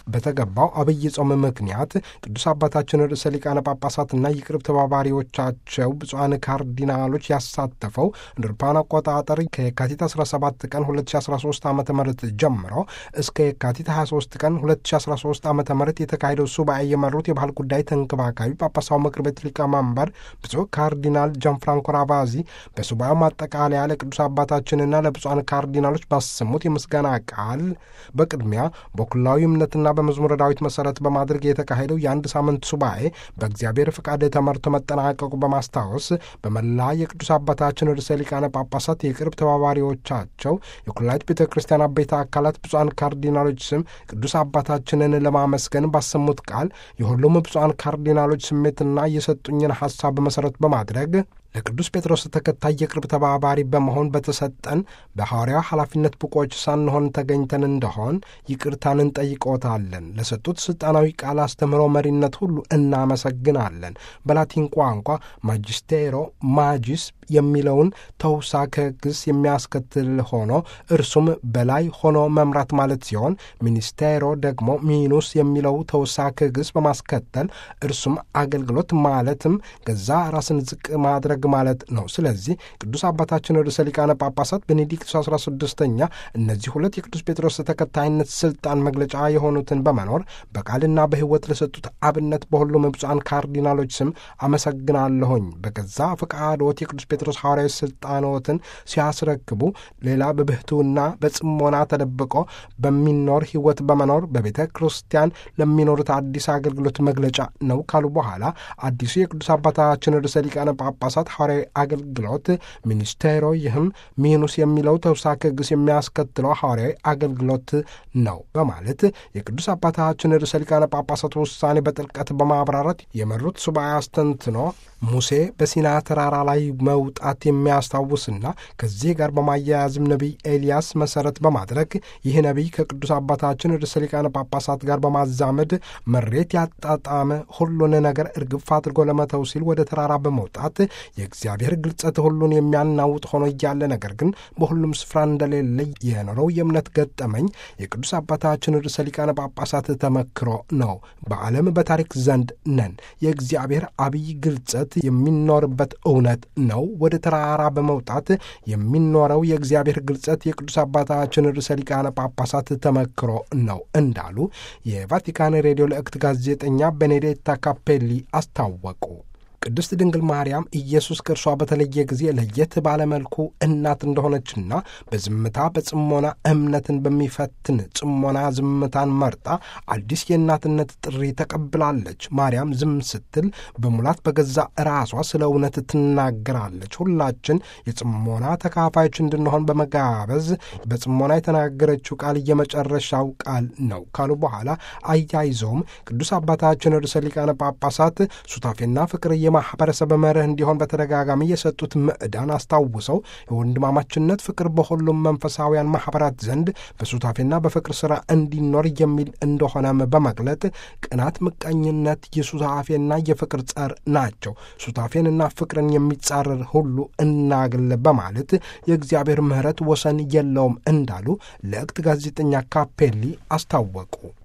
በተገባው አብይ ጾም ምክንያት ቅዱስ አባታችን ርዕሰ ሊቃነ ጳጳሳትና የቅርብ ተባባሪዎቻቸው ብፁዓን ካርዲናሎች ያሳተፈው እንደ አውሮፓውያን አቆጣጠር ከየካቲት 17 ቀን 2013 ዓ ም ጀምሮ እስከ የካቲት 23 ቀን 2013 ዓ ም የተካሄደው ሱባኤ የመሩት የባህል ጉዳይ ተንከባካቢ ጳጳሳዊ ምክር ቤት ሊቀመንበር ብፁዕ ካርዲናል ጃንፍራንኮ ራቫዚ በሱባኤው ማጠቃለያ ለቅዱስ አባታችንና ለብፁዓን ካርዲናሎች ባሰሙት የምስጋና ቃል በቅድሚያ በኩላዊ እምነትና በመዝሙረ ዳዊት መሰረት በማድረግ የተካሄደው የአንድ ሳምንት ሱባኤ በእግዚአብሔር ፍቃድ ተመርቶ መጠናቀቁ በማስታወስ በመላ የቅዱስ አባታችን ርዕሰ ሊቃነ ጳጳሳት የቅርብ ተባባሪዎቻቸው የኩላሊት ቤተ ክርስቲያን አበይተ አካላት ብፁዓን ካርዲናሎች ስም ቅዱስ አባታችንን ለማመስገን ባሰሙት ቃል የሁሉም ብፁዓን ካርዲናሎች ስሜትና የሰጡኝን ሐሳብ መሠረት በማድረግ ለቅዱስ ጴጥሮስ ተከታይ የቅርብ ተባባሪ በመሆን በተሰጠን በሐዋርያው ኃላፊነት ብቆች ሳንሆን ተገኝተን እንደሆን ይቅርታን እንጠይቆታለን። ለሰጡት ሥልጣናዊ ቃል አስተምህሮ መሪነት ሁሉ እናመሰግናለን። በላቲን ቋንቋ ማጅስቴሮ ማጂስ የሚለውን ተውሳከ ግስ የሚያስከትል ሆኖ እርሱም በላይ ሆኖ መምራት ማለት ሲሆን ሚኒስቴሮ ደግሞ ሚኑስ የሚለው ተውሳከ ግስ በማስከተል እርሱም አገልግሎት ማለትም ገዛ ራስን ዝቅ ማድረግ ማለት ነው። ስለዚህ ቅዱስ አባታችን ርዕሰ ሊቃነ ጳጳሳት ቤኔዲክቱስ አስራ ስድስተኛ እነዚህ ሁለት የቅዱስ ጴጥሮስ ተከታይነት ስልጣን መግለጫ የሆኑትን በመኖር በቃልና በሕይወት ለሰጡት አብነት በሁሉም ብፁዓን ካርዲናሎች ስም አመሰግናለሁኝ። በገዛ ፈቃዶት የቅዱስ ጴጥሮስ ሐዋርያዊ ስልጣኖትን ሲያስረክቡ ሌላ በብህቱና በጽሞና ተደብቆ በሚኖር ሕይወት በመኖር በቤተ ክርስቲያን ለሚኖሩት አዲስ አገልግሎት መግለጫ ነው ካሉ በኋላ አዲሱ የቅዱስ አባታችን ርዕሰ ሊቃነ ጳጳሳት ሐዋርያዊ አገልግሎት ሚኒስቴሮ ይህም ሚኑስ የሚለው ተውሳከ ግስ የሚያስከትለው ሐዋርያዊ አገልግሎት ነው በማለት የቅዱስ አባታችን ርዕሰ ሊቃነ ጳጳሳት ውሳኔ በጥልቀት በማብራራት የመሩት ሱባኤ አስተንትኖ ሙሴ በሲና ተራራ ላይ መውጣት የሚያስታውስና ከዚህ ጋር በማያያዝም ነቢይ ኤልያስ መሰረት በማድረግ ይህ ነቢይ ከቅዱስ አባታችን ርዕሰ ሊቃነ ጳጳሳት ጋር በማዛመድ መሬት ያጣጣመ ሁሉን ነገር እርግፍ አድርጎ ለመተው ሲል ወደ ተራራ በመውጣት የእግዚአብሔር ግልጸት ሁሉን የሚያናውጥ ሆኖ እያለ ነገር ግን በሁሉም ስፍራ እንደሌለ የኖረው የእምነት ገጠመኝ የቅዱስ አባታችን ርዕሰ ሊቃነ ጳጳሳት ተመክሮ ነው። በዓለም በታሪክ ዘንድ ነን። የእግዚአብሔር አብይ ግልጸት የሚኖርበት እውነት ነው። ወደ ተራራ በመውጣት የሚኖረው የእግዚአብሔር ግልጸት የቅዱስ አባታችን ርዕሰ ሊቃነ ጳጳሳት ተመክሮ ነው እንዳሉ የቫቲካን ሬዲዮ ለእክት ጋዜጠኛ ቤኔዴታ ካፔሊ አስታወቁ። ቅድስት ድንግል ማርያም ኢየሱስ ከእርሷ በተለየ ጊዜ ለየት ባለመልኩ እናት እንደሆነችና በዝምታ በጽሞና እምነትን በሚፈትን ጽሞና ዝምታን መርጣ አዲስ የእናትነት ጥሪ ተቀብላለች። ማርያም ዝም ስትል በሙላት በገዛ ራሷ ስለ እውነት ትናገራለች። ሁላችን የጽሞና ተካፋዮች እንድንሆን በመጋበዝ በጽሞና የተናገረችው ቃል የመጨረሻው ቃል ነው ካሉ በኋላ አያይዘውም ቅዱስ አባታችን ርዕሰ ሊቃነ ጳጳሳት ሱታፌና ፍቅር ማህበረሰብ መርህ እንዲሆን በተደጋጋሚ የሰጡት ምዕዳን አስታውሰው የወንድማማችነት ፍቅር በሁሉም መንፈሳውያን ማኅበራት ዘንድ በሱታፌና በፍቅር ሥራ እንዲኖር የሚል እንደሆነም በመግለጥ ቅናት፣ ምቀኝነት የሱታፌና የፍቅር ጸር ናቸው። ሱታፌንና ፍቅርን የሚጻረር ሁሉ እናግል በማለት የእግዚአብሔር ምሕረት ወሰን የለውም እንዳሉ ለእክት ጋዜጠኛ ካፔሊ አስታወቁ።